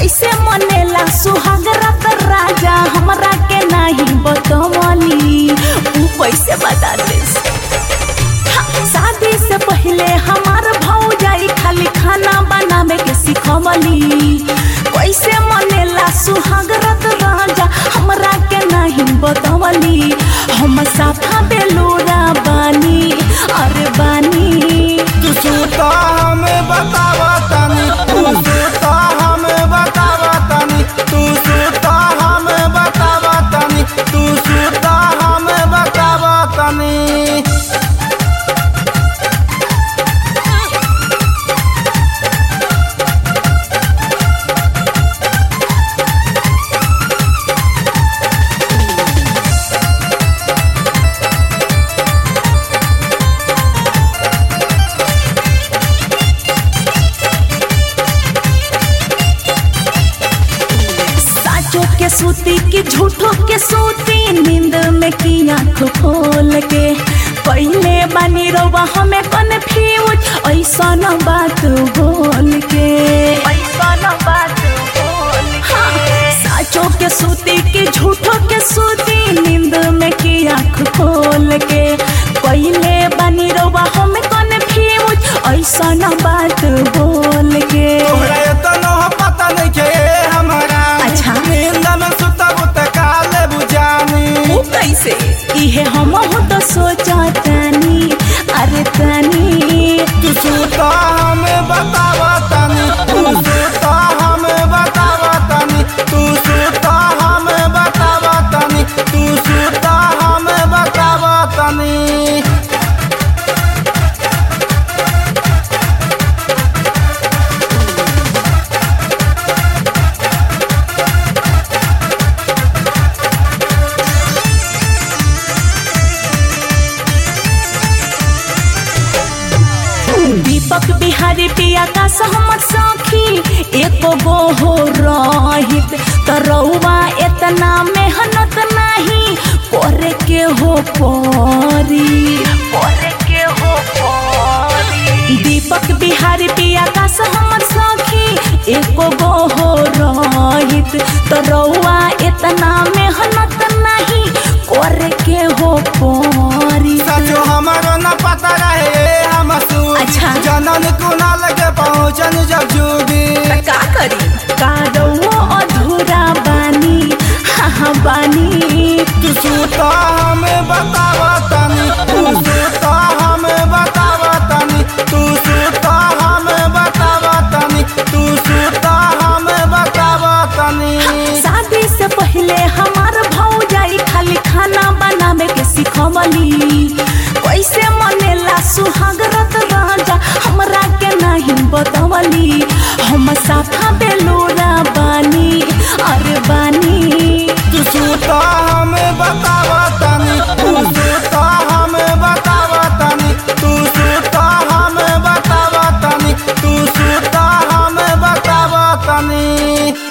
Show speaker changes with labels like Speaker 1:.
Speaker 1: कैसे मनेला सुहाग रात राजा हमरा के नहीं बतवली ऊ कैसे बता दे शादी से पहले हमार भौजाई खाली खाना बनावे के सिखवली कैसे मनेला सुहाग रात राजा हमरा के नहीं बतवली हम साफा बेलोरा बानी अरे बानी
Speaker 2: तू सूता हमें बतावा तनी तू सूता हमें बतावा तनी तू सूता हमें बतावा तनी तू सूता हमें बतावा तनी
Speaker 1: साचो के सूती की झूठो के सूती नींद में की आँख खोल के पहले बानी रोवा हमें कन्फ्यूज ऐसा न बात बोल के ऐसा न बात बोल हाँ, साचो के सूती की झूठो के सूती नींद में की आँख खोल के पहले बानी रोवा हमें कन्फ्यूज ऐसा न बात बोल के
Speaker 2: तोहरा एतनो पता नहीं के हमारा
Speaker 1: अच्छा।
Speaker 2: नींद में सुतब त काले बुझानी
Speaker 1: ऊ कैसे इहे हम हो तो सोचा तनी अरे तनी
Speaker 2: तू सूता हमें बतावा तनी तू सूता हमें बतावा तनी तू सूता हमें बतावा तनी तू सूता हमें बतावा तनी
Speaker 1: दीपक बिहारी पिया का सहमत सखी एको गो हो रहित तरौआ इतना मेहनत नहीं करे के हो परी करे के हो परी दीपक बिहारी पिया का सहमत सखी एको गो हो रहित तरौआ इतना मेहनत नहीं करे के हो परी
Speaker 2: सचो हमारो न पता रहे हम सू
Speaker 1: अच्छा।
Speaker 2: जनन कुनाल के पहुंचन जब जूबी
Speaker 1: त का करी कादो अधूरा बानी हाँ हाँ बानी
Speaker 2: तू सूता हमें बतावा तनी तू सूता हमें बतावा तनी तू सूता हमें बतावा तनी तू सूता हमें बतावा तनी
Speaker 1: शादी से पहले हमार भौजाई खाली खाना बनावे के सिखवली कैसे मनेला सुहाग रात राजा हमरा के नहीं बतवली हम साफा बेलोरा बानी अरे बानी
Speaker 2: तू सूता हमें बतावा तनी तू सूता हमें बतावा तनी तू सूता हमें बतावा तनी तू सूता हमें बतावा तनी